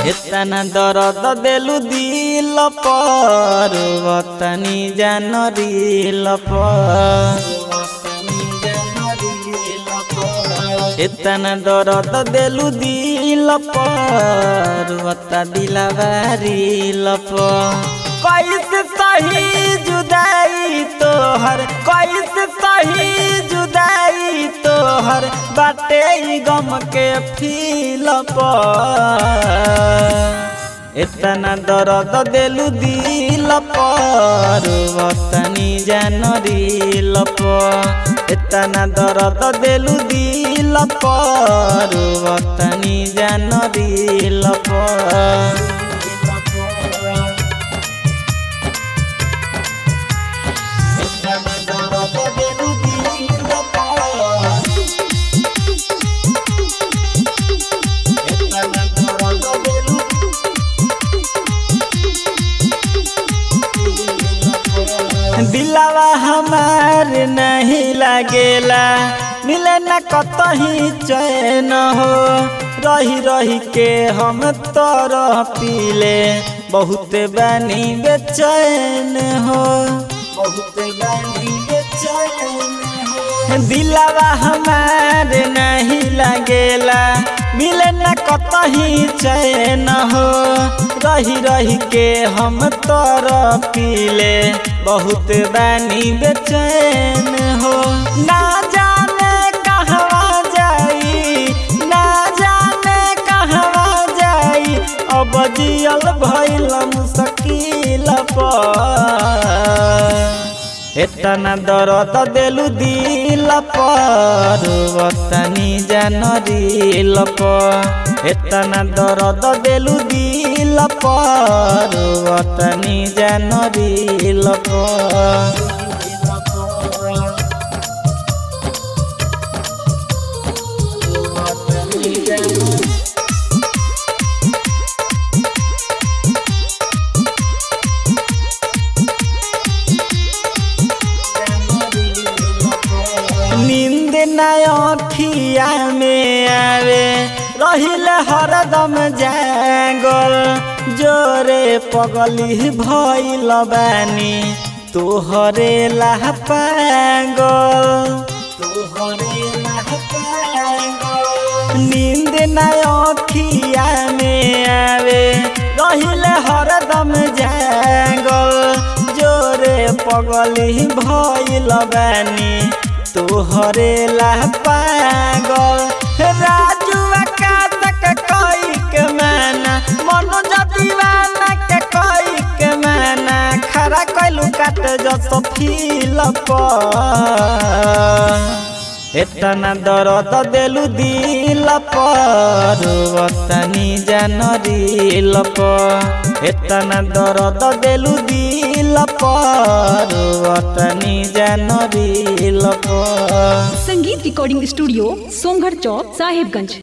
एतना दर्द देलु दिल पर वतनी जान रिल पर एतना दर्द देलु दिल पर वता दिलवारिल पर कैसे सही जुदाई तोहर कैसे सही जुदाई तोहर बाटे ई गम के फील पर एतना दर्द देलु दिल पर वतनी जान रिल पर एतना दर्द देलु दिल पर वतनी जान रिल पर दिलावा हमार नहीं लागेला मिले न कतही चैन हो रही रही के हम तरह पीले बहुत बानी बेचैन हो बहुत बानी बेचैन हो दिलावा हमार नहीं लागेला मिले न कतही चैन हो रही रही के हम तरह पीले बहुत बानी बेचैन हो ना जाने कहवा जाई ना जाने कहवा जाई अब जियल भइल मुश्किल पर एतना दर्द देलु दिल पर वतनी जान रिल पर एतना दर्द देलु दिल पर वतनी जान रिल पर नींद नय अखिया में आवे रहिल हरदम जागल जोरे पगली भइल बानी तोहरे लाह पागल तोहरे लाह पागल नींद नय अखिया में आवे रहिल हरदम जागल जोरे पगली भइल बानी तोहरे ला पागल राजू आकाश के कोई के माना मनोज दीवाना के कोई के माना खरा कैलू काट जस फील पर एतना दर्द देलु दिल पर वतनी जान रिल पर एतना दर्द देलु दिल पर वतनी जान रिल पर संगीत रिकॉर्डिंग स्टूडियो सोमगढ़ चौक साहिबगंज